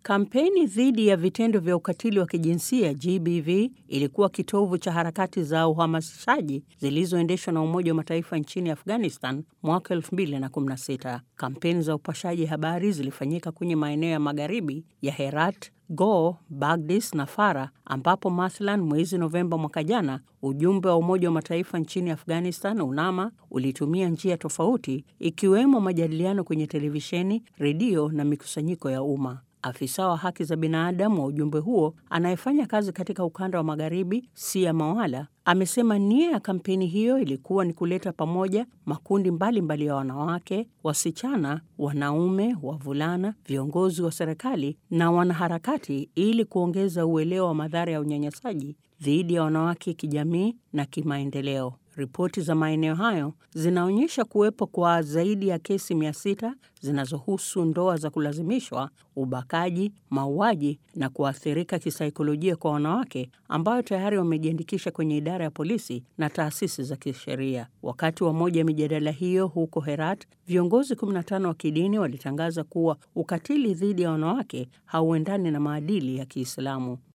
Kampeni dhidi ya vitendo vya ukatili wa kijinsia GBV ilikuwa kitovu cha harakati za uhamasishaji zilizoendeshwa na Umoja wa Mataifa nchini Afghanistan mwaka 2016. Kampeni za upashaji habari zilifanyika kwenye maeneo ya magharibi ya Herat, Ghor, Bagdis na Fara, ambapo mathalan mwezi Novemba mwaka jana ujumbe wa Umoja wa Mataifa nchini Afghanistan UNAMA ulitumia njia tofauti, ikiwemo majadiliano kwenye televisheni, redio na mikusanyiko ya umma. Afisa wa haki za binadamu wa ujumbe huo anayefanya kazi katika ukanda wa magharibi, Sia Mawala, amesema nia ya kampeni hiyo ilikuwa ni kuleta pamoja makundi mbalimbali mbali ya wanawake, wasichana, wanaume, wavulana, viongozi wa serikali na wanaharakati ili kuongeza uelewa wa madhara ya unyanyasaji dhidi ya wanawake kijamii na kimaendeleo. Ripoti za maeneo hayo zinaonyesha kuwepo kwa zaidi ya kesi mia sita zinazohusu ndoa za kulazimishwa, ubakaji, mauaji na kuathirika kisaikolojia kwa wanawake ambayo tayari wamejiandikisha kwenye idara ya polisi na taasisi za kisheria. Wakati wa moja ya mijadala hiyo huko Herat, viongozi 15 wa kidini walitangaza kuwa ukatili dhidi ya wanawake hauendani na maadili ya Kiislamu.